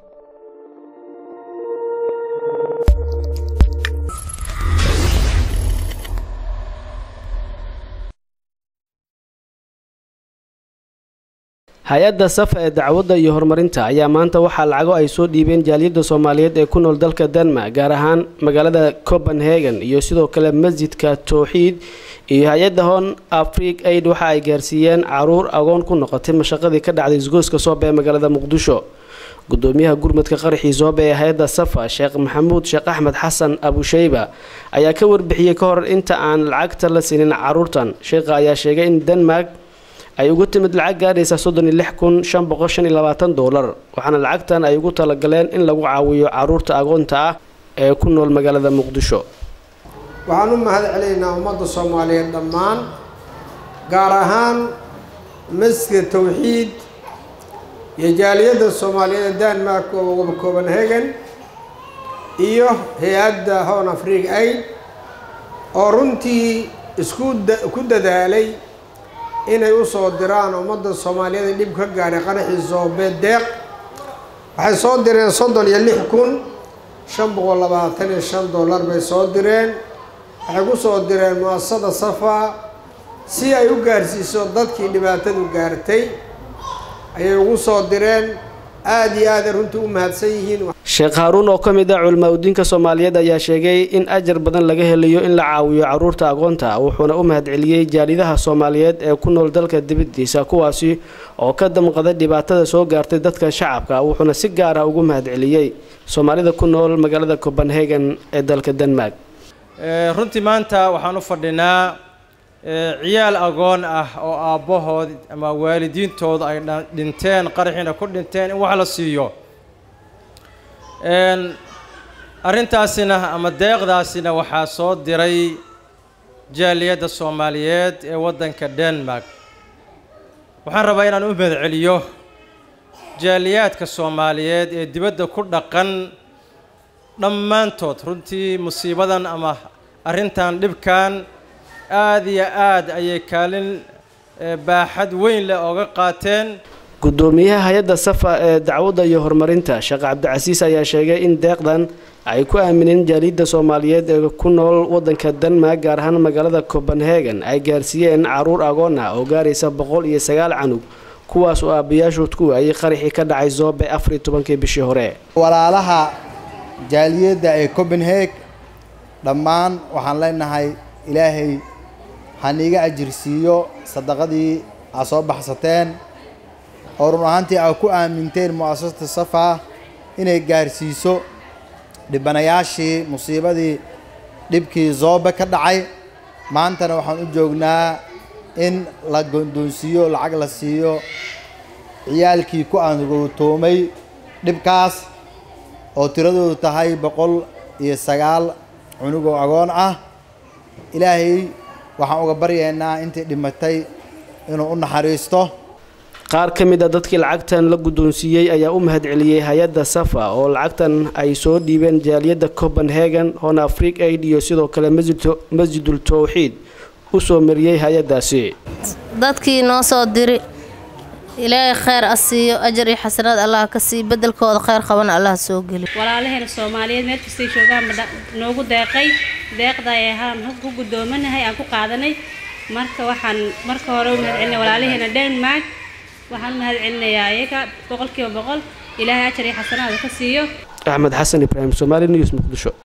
hay-adda safa ee dacwadda iyo horumarinta ayaa maanta waxaa lacago ay soo dhiibeen jaaliyadda soomaaliyeed ee ku nool dalka denmark gaar ahaan magaalada copenhagen iyo sidoo kale masjidka towxiid iyo hay-adda hon afrig aid waxa ay gaarsiiyeen caruur agoon ku noqotay mashaqadii ka dhacday isgoyska soobe ee magaalada muqdisho gudoomiyaha gurmadka qaraxii soobe ee hay-adda safa sheekh maxamuud sheekh axmed xasan abusheyba ayaa ka warbixiyey ka hor inta aan lacagta la siinin caruurtan sheekha ayaa sheegay in denmark ay ugu timid lacag gaadhaysa soddon iyo lix kun shan boqol shan iyo labaatan doolar waxaana lacagtan ay ugu talagaleen in lagu caawiyo caruurta agoonta ah ee ku nool magaalada muqdisho waxaan u mahad celinaynaa ummadda soomaaliyeed dhammaan gaar ahaan masjidka towxiid iyo jaaliyadda soomaaliyeed ee denmark oo copenhagen iyo hay-adda hon afrig aid oo runtii isku ku dadaalay inay u soo diraan ummadda soomaaliyeed ee dhib ka gaadhay qaraxii soobe deeq waxay soo direen soddon iyo lix kun shan boqol labaatan iyo shan dollar bay soo direen waxay ku soo direen mu-asasada safa si ay u gaarsiiso dadkii dhibaatadu gaartay ayay ugu soo direen aada iyo aaday runtii u mahadsan yihiin sheekh haaruun oo ka mid ah culimaa udiinka soomaaliyeed ayaa sheegay in ajar badan laga helayo in la caawiyo caruurta agoonta wuxuuna u mahadceliyey jaalidaha soomaaliyeed ee ku nool dalka dibadiisa kuwaasi oo ka damqaday dhibaatada soo gaartay dadka shacabka wuxuuna si gaar ah ugu mahadceliyey soomaalida ku nool magaalada copenhagen ee dalka denmark runtii maanta waxaan u fadhinaa ciyaal agoon ah oo aabbahood ama waalidiintooda ay dhinteen qaraxiina ku dhinteen in wax la siiyo arrintaasina ama deeqdaasina waxaa soo diray jaaliyadda soomaaliyeed ee waddanka denmark waxaan rabaa inaan u mahadceliyo jaaliyaadka soomaaliyeed ee dibadda ku dhaqan dhammaantood runtii musiibadan ama arrintan dhibkan aada iyo aad ayay kaalin baaxad weyn leh ooga qaateen gudoomiyaha hay-adda safa ee dacwadda iyo horumarinta sheekh cabdicasiis ayaa sheegay in deeqdan ay ku aamineen jaaliyadda soomaaliyeed ee ku nool waddanka denmark gaar ahaan magaalada copenhagen ay gaarsiiyeen caruur agoon ah oo gaaraysa boqol iyo sagaal canug kuwaas oo aabayaashood ku waayay qaraxii ka dhacay zoobe afar iyo tobankii bishii hore walaalaha jaaliyadda ee copenhag dhammaan waxaan leenahay ilaahay haniiga ajirsiiyo sadaqadii aad soo baxsateen oo run ahaantii aad ku aaminteen mu-asasata safa inay gaarsiiso dhibanayaashii musiibadii dhibkii zoobe ka dhacay maantana waxaan u joognaa in la gondoonsiiyo lacag la siiyo ciyaalkii ku aangowtoomay dhibkaas oo tiradoodu tahay boqol iyo sagaal cunugoo agoon ah ilaahay waxaan uga baryaynaa intii dhimatay inuu u naxariisto qaar ka mid a dadkii lacagtan la guddoonsiiyey ayaa u mahadceliyey hay-adda safa oo lacagtan ay soo dhiibeen jaaliyadda copenhagen hon afrig aid iyo sidoo kale masjidul towxiid u soo mariyey hay-addaasi dadkii noo soo diri ilaahay kheyr a siiyo ajar iyo xasanaad allah ka siiyo bedelkooda kheyr qabana allah soo geli walaalaheena soomaaliyeed meel kastay joogaanba noogu deeqay deeqda ay ahaan ku gudoomanahay aan ku qaadanay marka waxaan marka hore u mahadcelinay walaalaheena denmark waxaan u mahad celinayaa iyaga boqolkiiba boqol ilaahay ajar iyo xasanaada ka siiyo axmed xasan ibraahim somaali news muqdisho